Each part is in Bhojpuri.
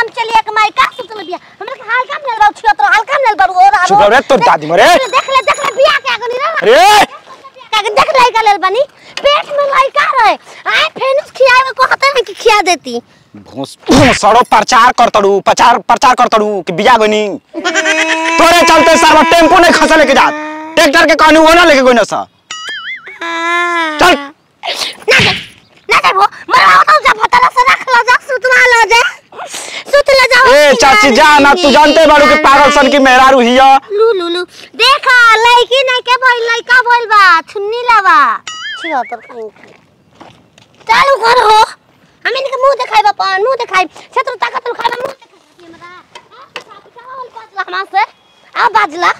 हम चलिए के माई का सुतल बिया हमरा के हाल काम लेल बाऊ छियो तो हाल काम लेल बाऊ और चुप रह रे, तोर दादी मरे। देख ले देख ले बिया के आगनी रे अरे का देख ले का लेल बनी पेट में लइका रहे आए फेनुस खियावे को हते नहीं कि खिया देती भोस सड़ो प्रचार करतड़ू प्रचार प्रचार करतड़ू कि बिया गनी तोरे चलते सारा टेम्पो नहीं खसा लेके जात ट्रैक्टर के कहनी वो ना लेके गई ना सा चल। ना दे ना दे वो मरवा तो जा फतला से रख लो जा सुतवा लो जा सुत ले जाओ ए चाची जा ना तू जानते बाड़ू कि पागल सन की मेहरारू हिया लू लू लू देखा लड़की नहीं के बोल लड़का बोल बा छुन्नी लावा छियो तो कहीं चालू कर हो हम इनके मुंह दिखाई बा पान मुंह दिखाई छत्र ताकत लो खाना मुंह दिखाई हमरा हमार से आ बाजला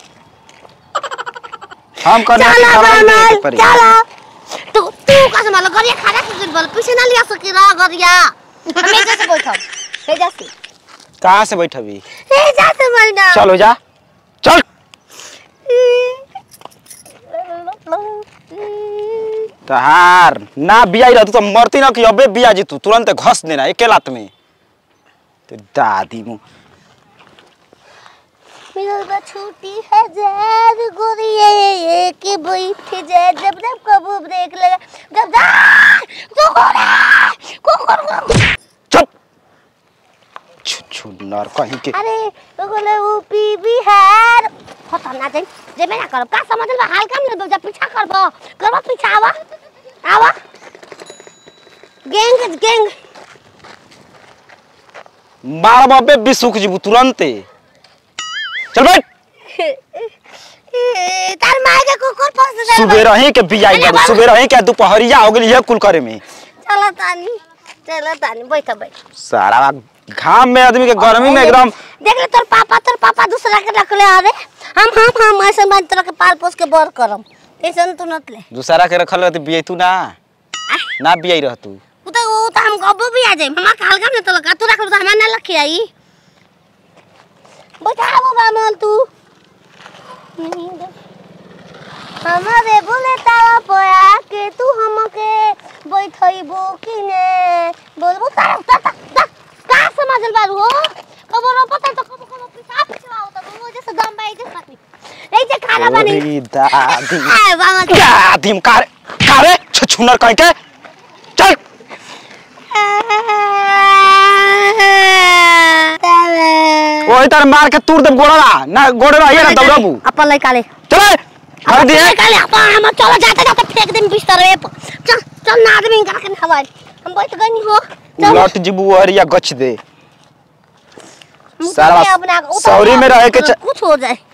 हम करने की चला खबर नहीं बनल देखे पड़ी चला तू तू कैसे मालो गरिया खाना के दिन बोल पीछे ना लिया सकी रा गरिया हम एक जैसे बैठब हे जैसे कहाँ से बैठबी हे जैसे बैठा चल हो जा चल तहार ना बिया ही रहतू तो मरती ना कि अबे बिया जीतू तुरंत घस देना एके लात में तो दादी मुँह मिलल बा छुट्टी हजार गोरिया ये के बैठ जा जब जब कबू ब्रेक लगा जब जा कुकुरा कुकुर चुप छु छु नर कहीं के अरे ओगले ऊपी बिहार पता ना जाई जेबे ना करब का समझल बा हाल काम ले जा पीछा करबो करबो पीछा आवा आवा गैंग गैंग मार बाबे बिसुख जीबू तुरंते चल बैठ तार माय के कुकुर फंस दे सुबह रही के बिया अरे बाबू बाबा। सुबह रही के दोपहरिया हो गेली है कुल करे में चला तानी चला तानी बैठ बैठ सारा घाम में आदमी के गर्मी में एकदम देख ले तोर पापा तोर पापा दूसरा के रख ले अरे हम हम हम ऐसे मान तरह के पाल पोस के बर करम टेंशन तू नत ले दूसरा के रखल रहती बिया तू ना ना बिया रहतू उ तो उ तो हम गब्बो भी आ जाए मम्मा काल काम न तो लगा तू रख ले तो हमार ना लखी आई बैठा बाबा मोल तू हमारे बुलेटावा पोया के तू हमके बैठइबो कि ने बोलबो तारा ता ता का समझल बारू हो कबो रो पता तो कबो कबो पिसा पिसा होता वो जैसे दम बाई जैसे पाती नहीं जे खाना बनी ओरी दादी आ बाबा दादी कारे कारे छुनर कहीं के चल ओही तर मार के तूर देब गोड़वा ना गोड़वा ये ना दौड़बू अपन लइका ले चल हर दिए लइका ले अपन हम चलो जाते जाते फेंक देम बिस्तर पे चल चल ना आदमी का के हवाई हम बैठ गनी हो चल लट जीबू हरिया गछ दे मुंह सारा पे अपना उतर सौरी में रहे के चा- कुछ हो जाए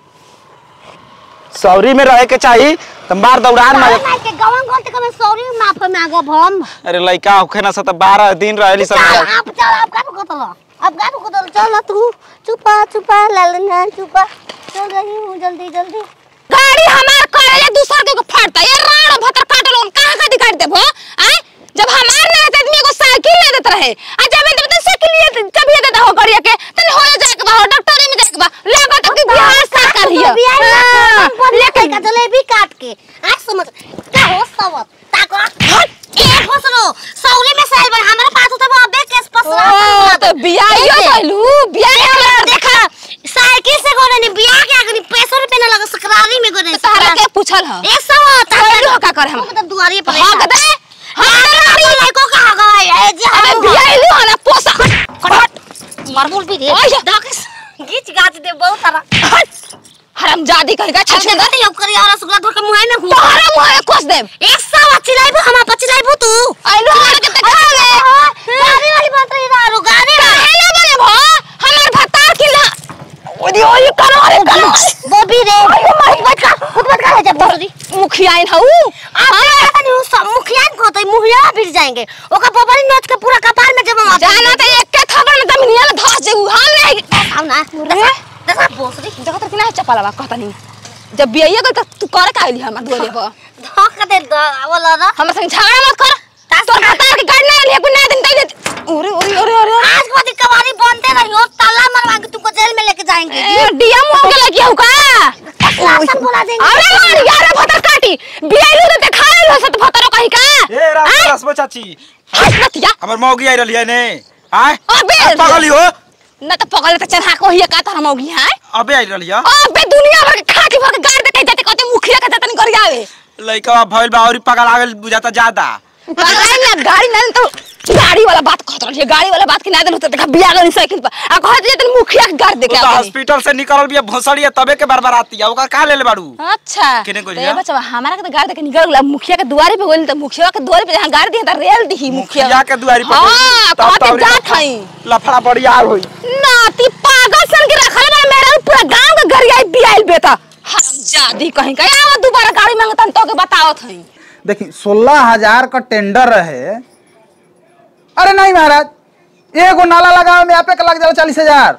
सौरी में रहे के चाहिए तो मार दौड़ान मार सारा के गवन गोल तक में सॉरी माफ में आगो भम अरे लइका होखे ना सत 12 दिन रहली सब चल आप चल आप का को तलो अब का को तलो चल तू चुपा चुपा ललना चुपा चल रही हूं जल्दी जल्दी गाड़ी हमार करेले दूसर के फाड़ता ये राण भतर काटल उन कहां का दिखाई देबो आय जब हमार ना रहते आदमी को साइकिल ले देत रहे आ जब मैं तो साइकिल ले जब ये देता हो गाड़िया के तने हो जाए के बा डॉक्टर में जाए के बा लागत कि बिहार सरकार हिया लेके का जलेबी काट के आ समझ क्या हो सवत ताको ए फसलो सौरी में साइल बन हमारे पास तो वो अबे केस फसला ओ तो बियाहियो कहलू बियाह देखा साइकिल से गोने ने बिया के आगनी पैसों रुपए ना लगा सकरारी में गोने सहारा के पूछल ह एक सौ कहलू का कर हम मतलब दुआरी पर हक दे हमारी लड़कों का हगा है ए जी अबे हम बियाहिलू हना पोसा फट मरबुल भी दे ओए। दाकिस गीच गाच दे बहुत सारा हराम जादी कहेगा छल छल के गति अब करी और रसगुल्ला धर के मुंह में घुस तोहरा मुंह में कोस देब एक सौ अच्छी लाइबू हम अच्छी लाइबू तू आइलो हमारे के देखा ले गाड़ी वाली बात रही दारू गाड़ी काहे ना बने भो हमार भतार किला ओदी ओई करो रे करो बॉबी रे खुद मत का खुद मत का है जब बॉबी मुखिया इन हऊ हां नहीं उस मुखिया को तो मुखिया फिर जाएंगे ओका बबरी नोच के पूरा कपार में जमा जाना तो एक के खबर में जमीनिया में धस जेऊ हम नहीं आओ ना देखा देखा बोसरी जगह तक ना चपला बा कहता नहीं जब बियाइया गल त तू कर का आइली हमार दुआरे पर धोख दे दो वाला ना हमरा संग झगड़ा मत कर तोर भतार के गाड़ी ना लिए कुछ ना दिन तक ओरे ओरे ओरे ओरे आज के बाद ई कवारी बनते रही और ताला मरवा के तुमको जेल में लेके जाएंगे ए डीएम हो के लगी हऊ का शासन बुला देंगे अरे मार यार भतार काटी बियाइलू तो देखा लो सत भतारो कहीं का ए राम रसमो चाची हट मत या हमर मौगी आई रहली है ने आय अबे पगली हो न त पगल त चढ़ा को हिया का त हम होगी हां अबे आई रहलिया अबे दुनिया भर के खाटी भर के गाड़ देते जाते कहते मुखिया के जतन कर आवे लइका भइल बा औरी पगल आ गेल बुझाता ज्यादा पगल ना गाड़ी ना तो गाड़ी वाला बात कहत रही गाड़ी वाला बात के ना देलु त देखा बिया गनी साइकिल पर आ कहत जे तन मुखिया के गाड़ दे तू के तो आवे हॉस्पिटल से निकलल बिया भोसड़ी है तबे के बरबराती है ओकर का लेले बाड़ू अच्छा केने गोलिया? तो ये बच्चा हमारा के तो गाड़ी देके निकल गया मुखिया के दुआरे पे गोली त मुखिया के दुआरे पे जहां गाड़ी दी त रेल दी मुखिया मुखिया के दुआरी पर हां तब कहते तौरी जात लफड़ा- हई लफड़ा बड़ी यार होई नाती पागल सन के रखल बा मेरा पूरा गांव के घर आई बियाइल बेटा हरामजादी कहीं का आवा दोबारा गाड़ी मांगतन तो के बतावत हई देखी सोलह हजार का टेंडर रहे अरे नहीं महाराज एगो नाला लगावे में आपे के लग जाला चालीस हजार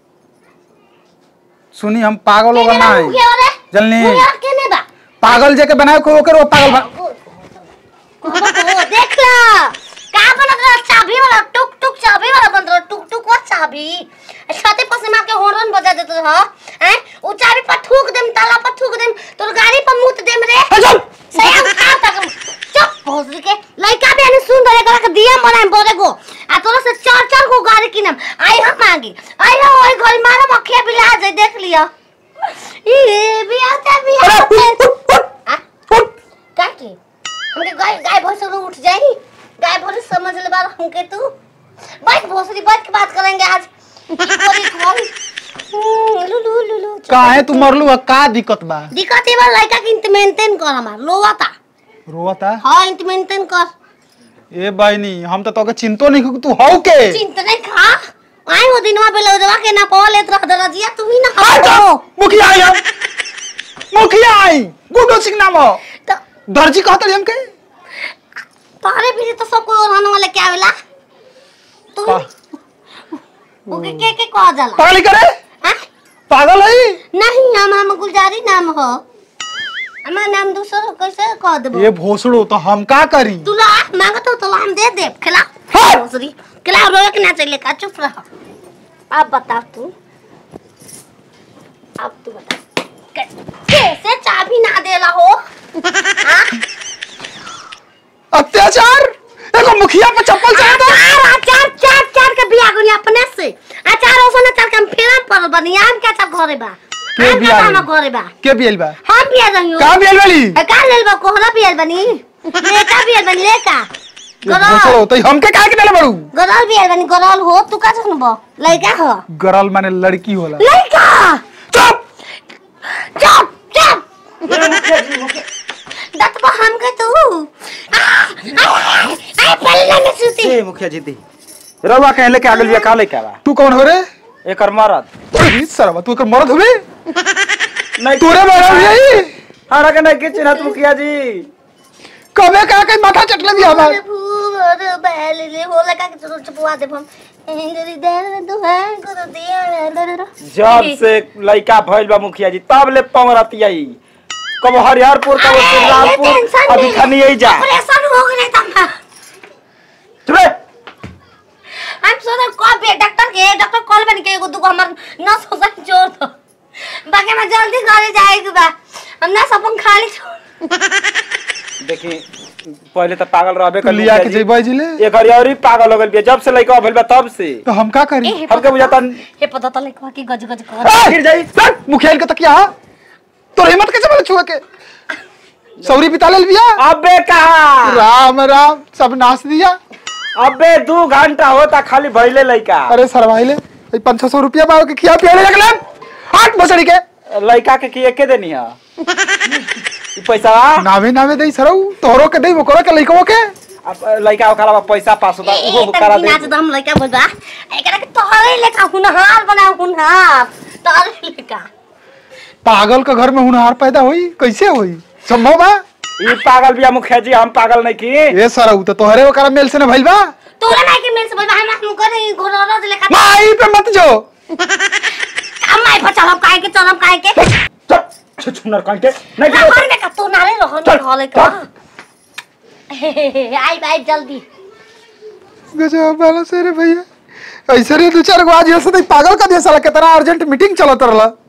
सुनी हम पागल होगा ना है मुखिया वाले जल्दी। मुखिया केने बा पागल जे के बनाए को ओकर वो पागल बा ओ, देख ला का बनत रहा चाबी वाला टुक टुक चाबी वाला बनत रहा टुक टुक वो चाबी छाते पर से मार के हॉर्न बजा देत रहा हैं उ चाबी पर थूक देम ताला पर थूक देम तोर गाड़ी पर मुत देम रे चुप सही हम खा तक चुप भोसड़ी के लइका भी आने सुन दरे करा के दिया बनाए बोरे को आ तोरा से चार चार को गाड़ी किनम आई हम मांगी आई हो ओई घर मारा मखिया बिला जाए देख लिया ई भी आता भी आता का की हमके गाय गाय भैंस लोग उठ जाई गाय भैंस समझ ले बार हमके तू बैठ भोसड़ी बैठ के बात करेंगे आज बड़ी कौन लू लू लू लू काहे तू मरलू है का दिक्कत बा दिक्कत ये बा लड़का के मेंटेन कर हमार लोवाता रोता हां इंत मेंटेन कर ए बहनी हम तो तोके चिंतो नहीं कि तू हौ के चिंता नहीं खा आई वो दिनवा पे लौजवा के ना पाव लेत रह दरजिया तू ही ना आ जा, हो मुखिया आई हम मुखिया आई गुड्डू सिंह नाम हो तो दर्जी कहत रही हमके तारे भी तो सब कोई रहने वाले क्या वेला तू का? ओके के के कह जाला पागल करे हां पागल है नहीं हम हम गुलजारी नाम हो हमारा नाम दूसरा कैसे कह देबो ये भोसड़ो तो हम का करी तू ला मांगत हो तो ला हम दे दे खिला हाँ। दूसरी खिला रोए के ना चले का चुप रह अब बता तू अब तू बता कै- कैसे चाबी ना देला हो हाँ? अत्याचार एगो मुखिया पे चप्पल चढ़ा चार चार चार चार के बिया गुनी अपने से अचार ओसने चल के हम फेरम पर बनी आम के चार घरे बा के आम के बिया हम गइल? घरे बा के बियल बा हम बिया रही का बियल वाली का लेल बा कोहरा बिया बनी लेका बिया बनी लेका ये भोसड़ो गरल तो हमके काहे के देले बड़ू गरल बिया बनी गरल हो तू का सुनबो लइका हो गरल माने लड़की होला लइका चुप चुप चुप दत को हम के तू आ आ आ पल्ले में सुती ए मुखिया जी दी रउआ कहे लेके आ गेल बिया का लेके आवा तू कौन हो रे एकर मरद अरे सरवा तू कर मर्द होबे नहीं तोरे मरद होई हमरा के नहीं किछ ना मुखिया जी कबे का के माथा चटले दिया हमार अरे भूर बैल ले हो लगा के चलो चुपवा दे हम इंद्री दे दो है को दिया जब से लइका भइल बा मुखिया जी तब ले पमरती आई कब हरिहरपुर कब श्रीरामपुर अभी खनी आई जा ऑपरेशन हो गए तम चुप रे हम सोचा कब बे डॉक्टर के डॉक्टर कॉल बन के एगो दुगो हमर न सोचा जोर दो बाकी मैं जल्दी घरे जाएगी बा हम ना सपन खाली छोड़ देखी पहले तो पागल रहबे तू कर लिया के जेबा जिले एक हरिहरी पागल हो गेल बिया जब से लइका भइल बा तब से तो हम का करी हमके बुझाता हे पता तो लिखवा की गज गज कर ए, गिर जाई सट मुखिया के तकिया तोर हिम्मत कैसे बोले छुए के सौरी पिता ले लिया अबे कहा राम राम सब नाश दिया अबे दू घंटा होता खाली भइले लइका अरे सरवाइले पाँच छह सौ रुपया पाओ के खिया पिया ले लगले हट बसड़ी के लइका के की एके देनी है ई पैसा नावे नावे दई सरौ तोहरो के दई ओकरो के लइकवो के अब लइका ओकरा बा पैसा पास होता उहो करा दे नाच दम लइका बोलबा एकरा के तोहरे लेखा हुनहार बना हुनहार तोहरे लेखा पागल के घर में हुनहार पैदा होई कैसे होई संभव बा ई पागल बिया मुखिया जी हम पागल नहीं की ए सरौ तो तोहरे ओकरा मेल से न भइल बा तोरा नहीं के मेल से बोलबा हमरा हम करे घोड़ा लेखा माई पे मत जो हम माई पर चलब काहे के चलब काहे के चल छुछुनर कांटे नहीं ना की घर में का तो नाले रहन चल, घले का आई आई जल्दी गजब वाला से रे भैया ऐसे रे दो चार गो आज ऐसे तो पागल का दिया साला कितना अर्जेंट मीटिंग चलत रहला